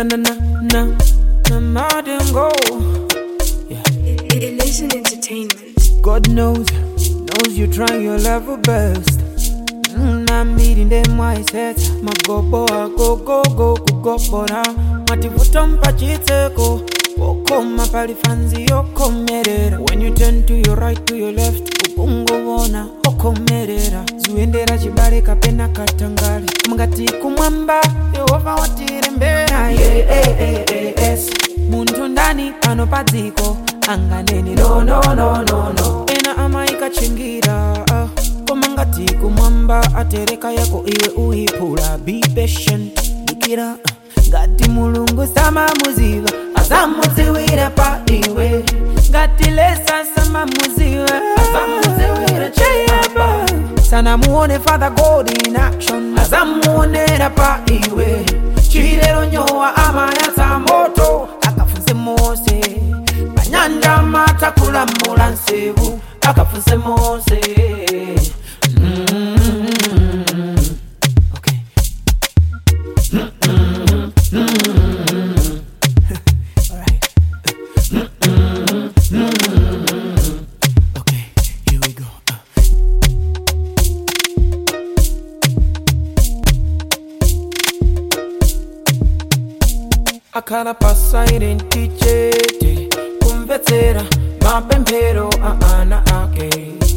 na na na na madingo. Yeah. Elation Entertainment. God knows, knows you try your level best. Mm, I'm meeting them mindset. Magobo go go go kugobora. Mativuta mpachiteko. Wokoma pali fanzi yokomerera. When you turn to your right to your left, ukungovona okomerera. Zuendera chibale kapena katangale. Mungati kumwamba, Yehova watirembera. Yeah, yeah, yeah, yeah, yes. Muntu ndani pano padziko anganeni no no no no no. Ena amaikachingira ah. koma ngati kumwamba atereka yako iwe uiphula be patient dikira ah. ngati mulungu samamuziva azamudziwira pa iwe ngati lesa samamuziva azamudziwira cheyapa sanamuone father god in action azamuonera pa iwe chilero nyowa amayatsa moto akafunse mose panyanja matakulamula nsevu akafunse mose Mm. Okay. Alright. Okay, here we go. Uh. akhala pasairenti chete kumvetsera mapemphero a ana ake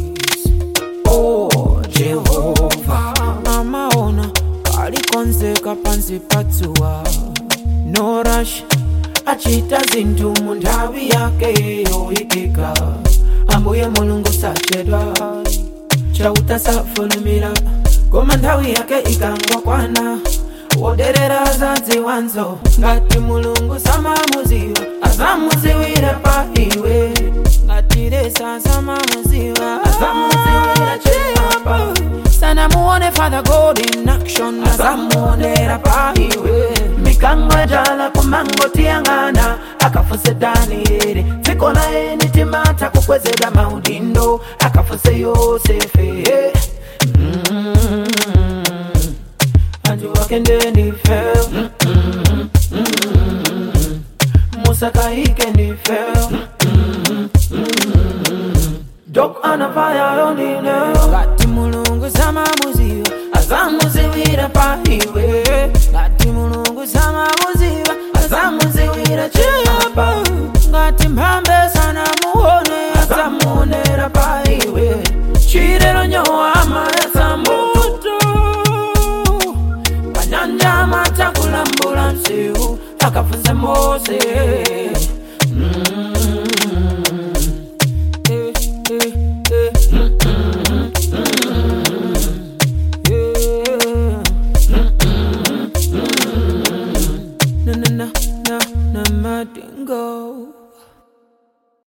oh jehova amaona palikonzeka pansi patsuwa no rush achita zinthu mu nthawi yake yoyikika ambuye mulungu sachedwa chauta safulumira koma nthawi yake ikangokwana woderera azadziwanzo ngati mulungu samamuziwa azamuziwira pa iwe ngati lesa samamuziwa azamuziwira chiyapa sanamuone father god in action azamuonera pa iwe mikango jala kumangotiyang'ana akafuse danieli dziko laye nitimata kukwezedwa maudindo akafuse yosefe mm anju wake ndife musa kaike ndife dok anafaya yondine ngati mulungu samamuziva azamuziwira pa iwe ngati mulungu samamuziva azamuziwira chiyapa ngati mphambe sanamuone azamuonera pa iwe chilero nyowa amayatsa moto panyanja matakulambula msiu akafunze mose